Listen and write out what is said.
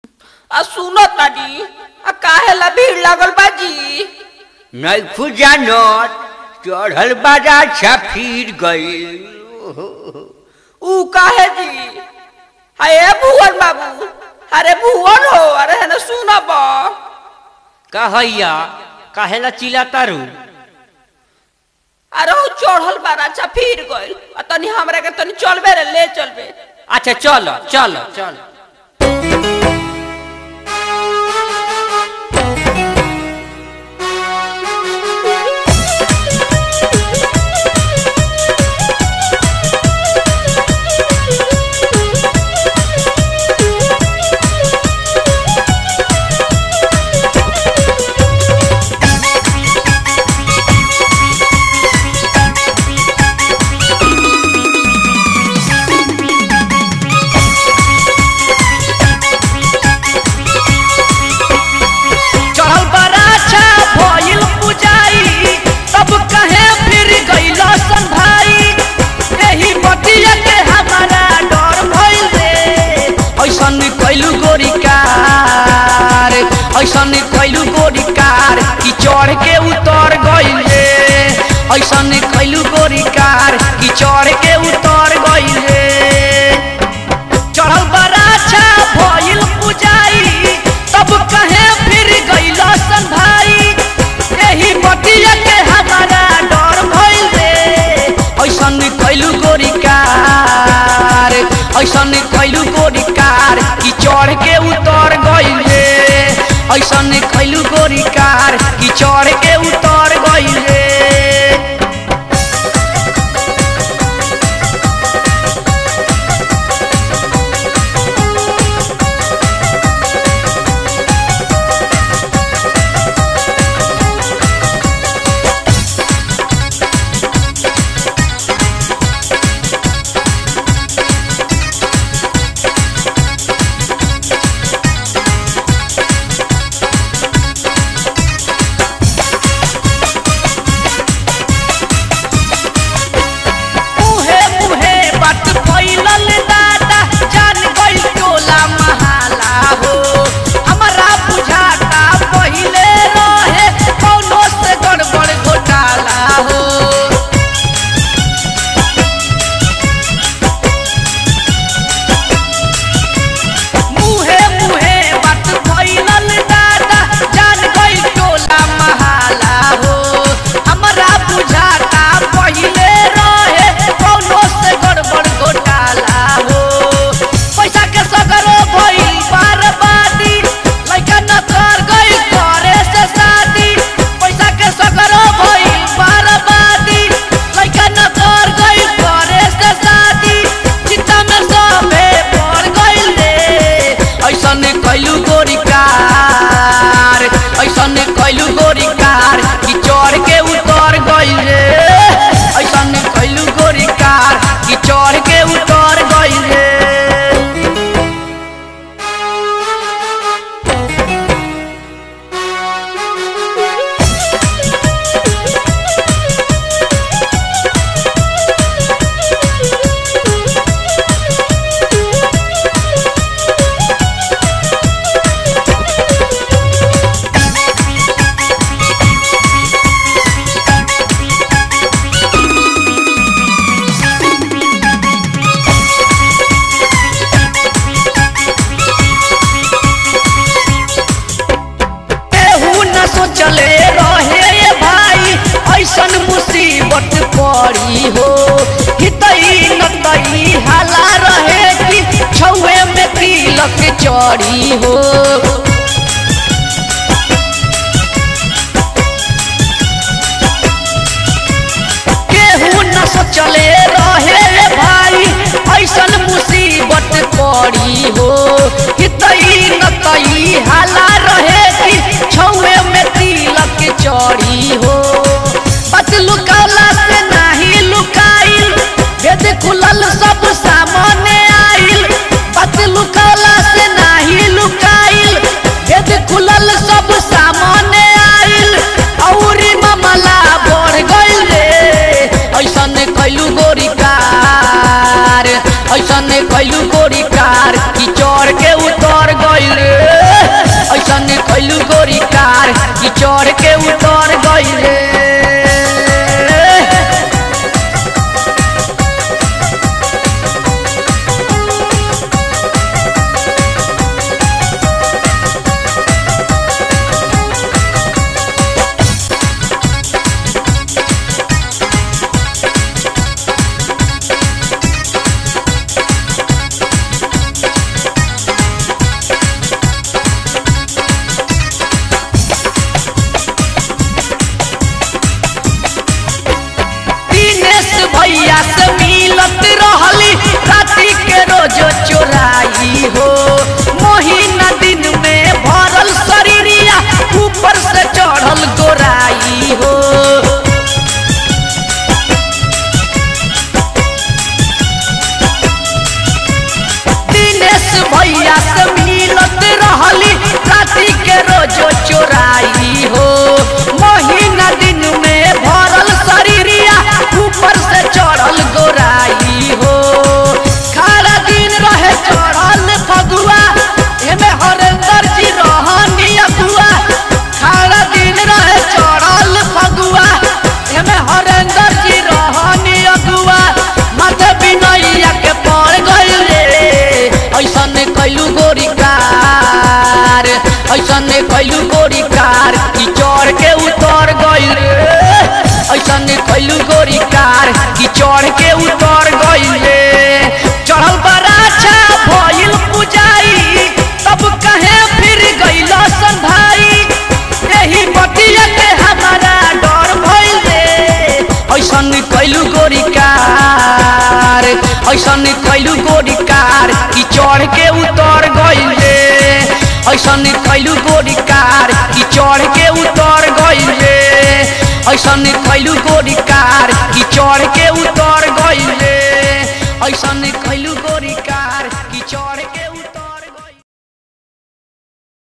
आ सुनो तानी आ काहे ला भीड़ लागल बाजी नैखु जानत चढ़ल बाजा फिर गई ऊ काहे जी अरे भुवन बाबू अरे भुवन हो अरे है ना सुनब कहैया काहेला चिल्ला तारू अरे ऊ चढ़ल बारा अच्छा फिर गइल आ तनी हमरा के तनी चलबे रे ले चलबे अच्छा चल चल चल चढ़ल बराछा भइल पुजाई तब कहे फिर गइल सन भाई एही बतिया के हमारा डर भइल रे ऐसन कैलू गोरी कार ऐसन कैलू गोरी कार कि चढ़ के उतर गइल रे ऐसन कैलू गोरी कार कि चढ़ के उतर गइल रे चढ़ल बराछा भइल पुजाई तब कहे फिर गइल सन भाई एही बतिया के हमारा डर भइल रे ऐसन कैलू गोरी कार ऐसन कैलू गोरी कार कि चढ़ के उतर गइल रे ऐसन कैलू गोरी कार कि चढ़ के उतर गइल रे मुहे मुहे बात फैलल दादा जान गइल टोला महाला हो हमरा बुझाता पहिले रहे कौनो से गड़बड़ घोटाला हो मुहे मुहे बात फैलल दादा जान गइल टोला महाला हो हमरा बुझाता पहिले रहे कौनो से गड़बड़ घोटाला हो पैसा के सगरो भइल बर्बादी लइका न कर गइल करे से शादी पैसा के सगरो भइल बर्बादी लइका न कर गइल करे से शादी चित्ता में सबे पड़ गइल रे ऐसन कैलू गोरी कार ऐसन कैलू गोरी कार कि चढ़ के उतर गइल रे ऐसन कैलू गोरी कार कि चढ़ के उतर गइल रे केहू न सोचले रहे ये भाई ऐसन मुसीबत पड़ी हो हितई नतई हाला रहे कि छुए में तिलक चढ़ी हो केहू न सोचले रहे रे भाई ऐसन मुसीबत पड़ी हो हितई नतई हाला रहे कि छुए में तिलक चढ़ी हो बात लुकाला से नाही लुकाइल भेद खुलल सब सामने आइल बात लुकाला से नाही लुकाइल भेद खुलल सब सामने आइल औरी मामला बढ़ गइल रे ऐसन कैलू गोरी कार ऐसन कैलू गोरी कार कि चढ़ के उतर कैलू गोरी कार कि चढ़ के उतर गईले दिनेश भैया से मिलत रहली राति के रोज चोराई हो महीना दिन में भरल शरीरिया ऊपर से चढ़ल गोराई हो दिनेश भैया से मिलत रहली राति के रोज चोराई हो महीना दिन में भरल शरीरिया ऊपर से चढ़ल गोराई हो खारा दिन रहे चढ़ल फगुआ एमे हरेंद्र जी रहनी अगुआ खारा दिन रहे चढ़ल फगुआ एमे हरेंद्र जी रहनी अगुआ माथे बिनैया के पड़ गइले ऐसन कैलू गोरी कार ऐसन कैलू गोरी कार कि चढ़ के उतर गइले ऐसन कैलू गोरी कार कि चढ़ के उतर गइले चढ़ल बराछा भइल पुजाई तब कहे फिर गइल सन भाई एही बतिया के हमारा डर भइले ऐसन कैलू गोरी कार ऐसन कैलू गोरी कार कि चढ़ के उतर गइले ऐसन कैलू गोरी कार कि चढ़ के उतर गइले ऐसन कैलू गोरी कार कि चढ़ के उतर गइले ऐसन कैलू गोरी